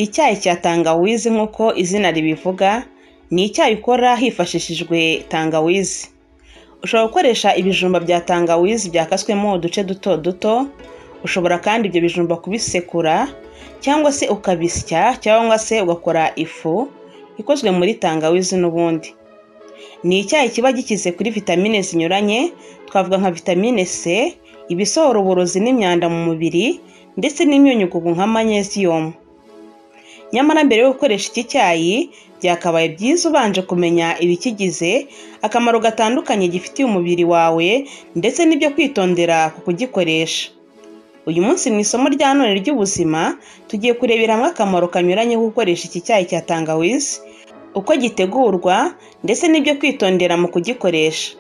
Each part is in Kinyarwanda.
Icyayi cya tangawizi nk'uko izina ribivuga ni icyayi ukora hifashishijwe tangawizi. Ushobora gukoresha ibijumba bya tangawizi byakaswemo uduce duto duto, ushobora kandi ibyo bijumba kubisekura cyangwa se ukabisya cyangwa se ugakora ifu ikozwe muri tangawizi n'ubundi. Ni icyayi kiba gikize kuri vitamine zinyuranye twavuga nka vitamine C, ibisohora uburozi n'imyanda mu mubiri ndetse n'imyunyungugu nka magnesium. Nyamara mbere yo gukoresha iki cyayi byakabaye byiza ubanje kumenya ibikigize, akamaro gatandukanye gifitiye umubiri wawe ndetse n'ibyo kwitondera ku kugikoresha. Uyu munsi mu isomo rya none ry'ubuzima tugiye kurebera hamwe akamaro kanyuranye ko gukoresha iki cyayi cya tangawizi, uko gitegurwa ndetse n'ibyo kwitondera mu kugikoresha.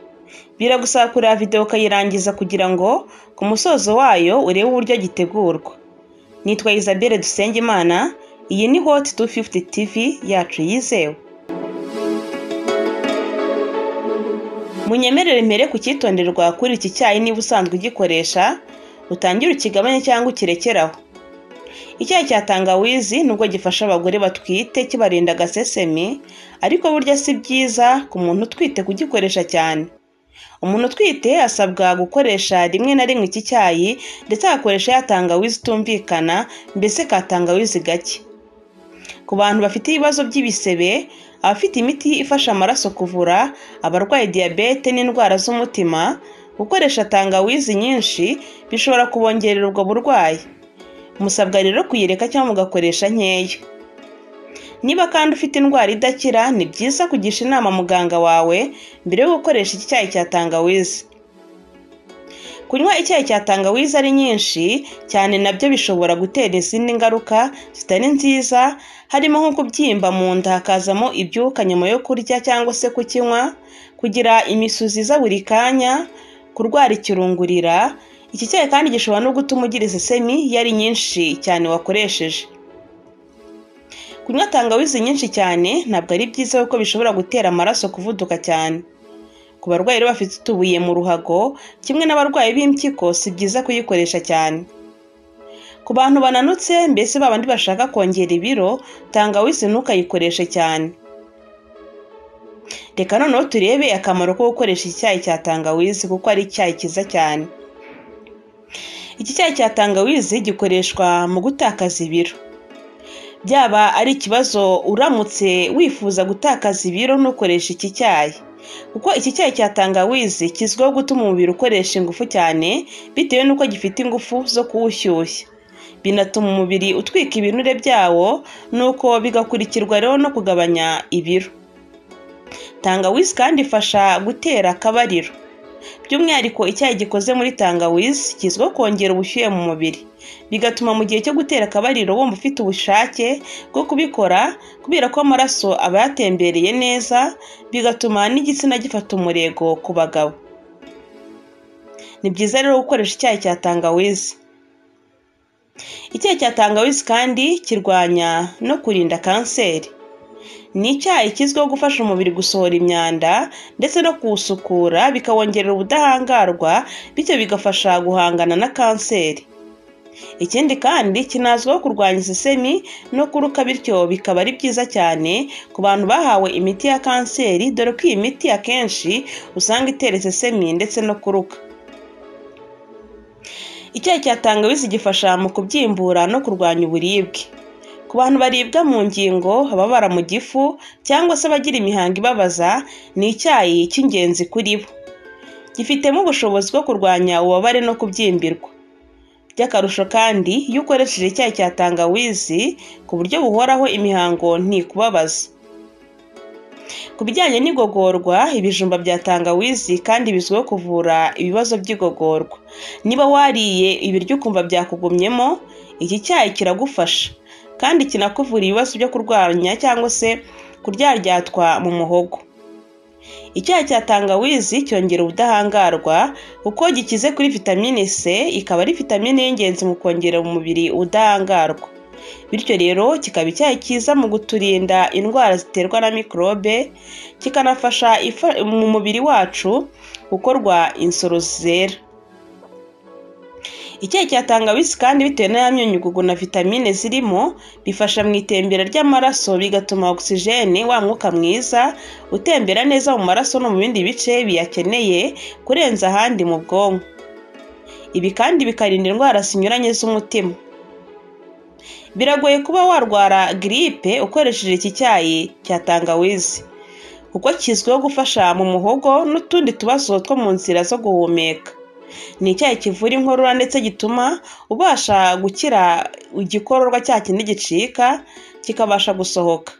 Biragusaba kureba video ukayirangiza kugira ngo ku musozo wayo urebe uburyo gitegurwa. Nitwa Isabelle Dusengimana, iyi ni Hot 250 TV yacu yizewe. Munyemerere mpere ku cyitonderwa kuri iki cyayi niba usanzwe ugikoresha, utangire ukigabanye cyangwa ukirekeraho. Icyayi cya tangawizi nubwo gifasha abagore batwite kibarinda agasesemi, ariko burya si byiza ku muntu utwite kugikoresha cyane. Umuntu utwite asabwa gukoresha rimwe na rimwe iki cyayi ndetse agakoresha ya tangawizi itumvikana mbese ka tangawizi gake. Ku bantu bafite ibibazo by'ibisebe, abafite imiti ifasha amaraso kuvura, abarwaye diyabete n'indwara z'umutima, gukoresha tangawizi nyinshi bishobora kubongerera ubwo burwayi. Musabwa rero kuyireka cyangwa mugakoresha nkeya. Niba kandi ufite indwara idakira ni byiza kugisha inama muganga wawe mbere yo gukoresha iki cyayi cya tangawizi. Kunywa icyayi cya tangawizi ari nyinshi cyane nabyo bishobora gutera izindi ngaruka zitari nziza harimo nko kubyimba mu nda hakazamo ibyuka nyuma yo kurya cyangwa se kukinywa, kugira imisuzi iza buri kanya, kurwara ikirungurira, iki cyayi kandi gishobora no gutuma ugira isesemi iyo ari nyinshi cyane wakoresheje. Kunywa tangawizi nyinshi cyane ntabwo ari byiza kuko bishobora gutera amaraso kuvuduka cyane. Ku barwayi rero bafite utubuye mu ruhago, kimwe n'abarwayi b'impyiko si byiza kuyikoresha cyane. Ku bantu bananutse mbese ba bandi bashaka kongera ibiro, tangawizi ntukayikoreshe cyane. Reka noneho turebe akamaro ko gukoresha iki cyayi cya tangawizi kuko ari icyayi cyiza cyane. Iki cyayi cya tangawizi gikoreshwa mu gutakaza ibiro. byaba ari ikibazo uramutse wifuza gutakaza ibiro ntukoreshe iki cyayi kuko iki cyayi cya tangawizi kizwiho gutuma umubiri ukoresha ingufu cyane bitewe n'uko gifite ingufu zo kuwushyushya binatuma umubiri utwika ibinure byawo nuko bigakurikirwa rero no kugabanya ibiro tangawizi kandi ifasha gutera akabariro by'umwihariko icyayi gikoze muri tangawizi kizwiho kongera ubushyuhe mu mubiri bigatuma mu gihe cyo gutera akabariro wumva ufite ubushake bwo kubikora kubera ko amaraso aba yatembereye neza bigatuma n'igitsina gifata umurego ku bagabo ni byiza rero gukoresha icyayi cya tangawizi icyayi cya tangawizi kandi kirwanya no kurinda kanseri ni icyayi kizwiho gufasha umubiri gusohora imyanda ndetse no kuwusukura bikawongerera ubudahangarwa bityo bigafasha guhangana na kanseri ikindi kandi kinazwiho kurwanya isesemi no kuruka bityo bikaba ari byiza cyane ku bantu bahawe imiti ya kanseri dore ko iyi miti akenshi usanga itera isesemi ndetse no kuruka icyayi cya tangawizi gifasha mu kubyimbura no kurwanya uburibwe ku bantu baribwa mu ngingo ababara mu gifu cyangwa se abagira imihango ibabaza ni icyayi cy'ingenzi kuri bo gifitemo ubushobozi bwo kurwanya ububabare no kubyimbirwa by'akarusho kandi iyo ukoresheje icyayi cya tangawizi ku buryo buhoraho imihango ntikubabaza ku bijyanye n'igogorwa ibijumba bya tangawizi kandi bizwiho kuvura ibibazo by'igogorwa niba wariye ibiryo ukumva byakugumyemo iki cyayi kiragufasha kandi kinakuvura ibibazo byo kurwanya cyangwa se kuryaryatwa mu muhogo icyayi cya tangawizi cyongera ubudahangarwa kuko gikize kuri vitamine C ikaba ari vitamine y'ingenzi mu kongera umubiri ubudahangarwa bityo rero kikaba icyayi cyiza mu kuturinda indwara ziterwa na mikorobe kikanafasha mu mubiri wacu gukorwa insoro zera Icyayi cya tangawizi kandi bitewe na ya myunyugugu na vitamine zirimo bifasha mu itembera ry'amaraso bigatuma ogisijeni wa mwuka mwiza utembera neza mu maraso no mu bindi bice biyakeneye kurenza ahandi mu bwonko. Ibi kandi bikarinda indwara zinyuranye z'umutima. Biragoye kuba warwara giripe ukoresheje iki cyayi cya tangawizi kuko kizwiho gufasha mu muhogo n'utundi tubazo two mu nzira zo guhumeka. Ni icyayi kivura inkorora ndetse gituma ubasha gukira igikororwa cya kindi gicika kikabasha gusohoka.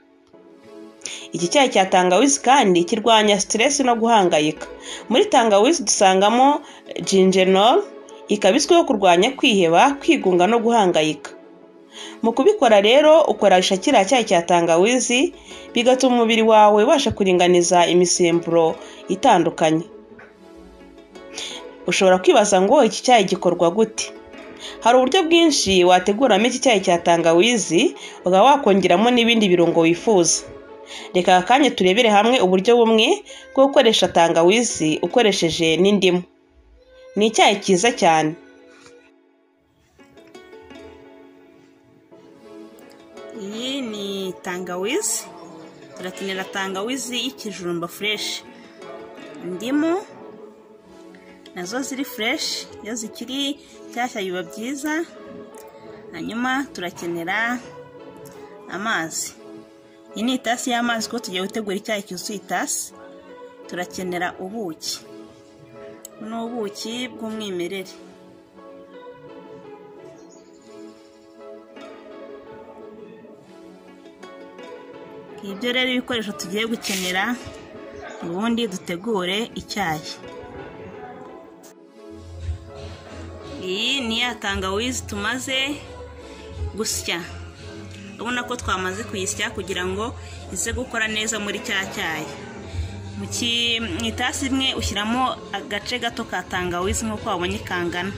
Iki cyayi cya tangawizi kandi kirwanya siteresi no guhangayika. Muri tangawizi dusangamo jinjenol, ikaba izwiho kurwanya kwiheba, kwigunga no guhangayika. Mu kubikora rero ukoresha kiriya cyayi cya tangawizi bigatuma umubiri wawe ubasha kuringaniza imisemburo itandukanye. Ushobora kwibaza ngo iki cyayi gikorwa gute? Hari uburyo bwinshi wateguramo iki cyayi cya tangawizi ukaba wakongeramo n'ibindi birungo wifuza. Reka aka kanya turebere hamwe uburyo bumwe bwo gukoresha tangawizi ukoresheje n'indimu. Ni icyayi cyiza cyane. Iyi ni tangawizi, turakenera tangawizi y'ikijumba fureshi. Indimu nazo ziri fureshi, iyo zikiri nshyashya biba byiza, hanyuma turakenera amazi. Iyi ni itasi y'amazi kuko tugiye gutegura icyayi cyuzuye itasi, turakenera ubuki. Buno ni ubuki bw'umwimerere. Ibyo rero ibikoresho tugiye gukenera ubundi dutegure icyayi. Iyi ni ya tangawizi tumaze gusya. Urabona ko twamaze kuyisya kugira ngo ize gukora neza muri cya cyayi. mu itasi imwe ushyiramo agace gato ka tangawizi nk'uko wabonye kangana.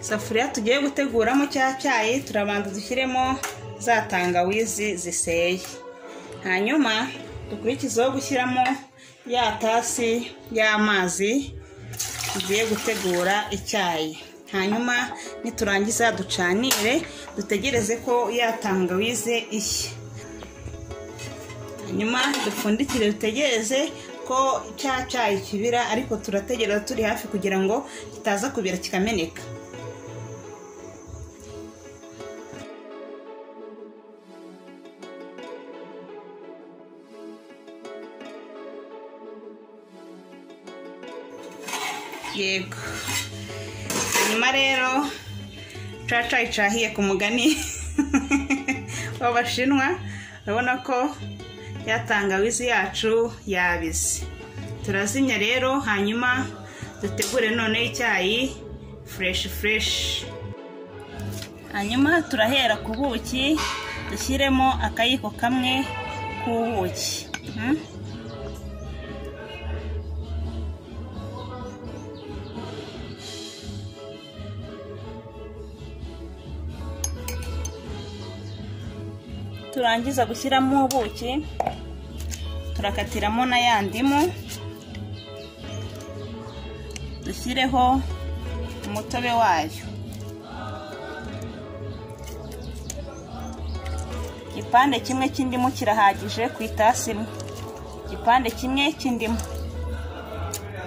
isafuriya tugiye guteguramo cya cyayi turabanza dushyiremo za tangawizi ziseye hanyuma dukurikizeho gushyiramo ya tasi y'amazi tugiye gutegura icyayi hanyuma niturangiza ducanire dutegereze ko ya tangawizi ishya hanyuma dupfundikire dutegereze ko cya cyayi kibira ariko turategereza turi hafi kugira ngo kitaza kubira kikameneka yego hanyuma rero caca icahiye ku mugani w'abashinwa urabona ko ya tangawizi yacu yabize turazimya rero hanyuma dutegure none icyayi fureshi fureshi hanyuma turahera ku buki dushyiremo akayiko kamwe k'ubuki turangiza gushyiramo ubuki turakatiramo na ya ndimu dushyireho umutobe wayo igipande kimwe cy'indimu kirahagije ku itasi imwe igipande kimwe cy'indimu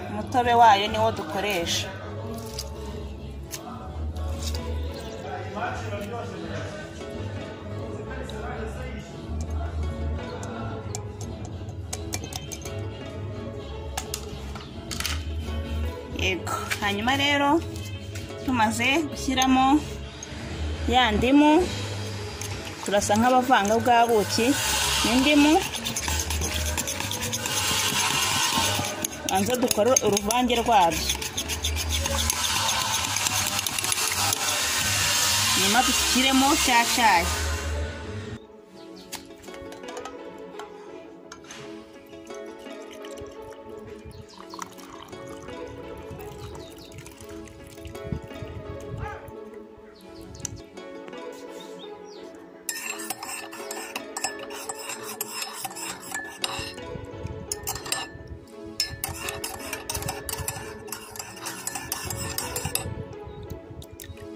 umutobe wayo niwo dukoresha yego hanyuma rero tumaze gushyiramo ya ndimu turasa nk'abavanga bwa buki n'indimu banza dukore uruvange rwabyo nyuma dushyiremo cya cyayi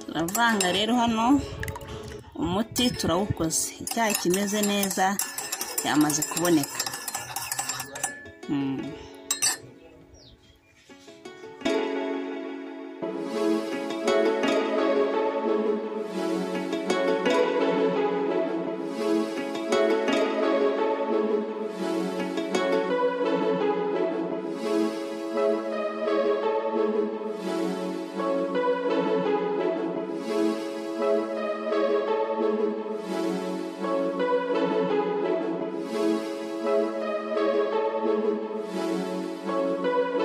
turavanga rero hano umuti turawukoze icyayi kimeze neza cyamaze kuboneka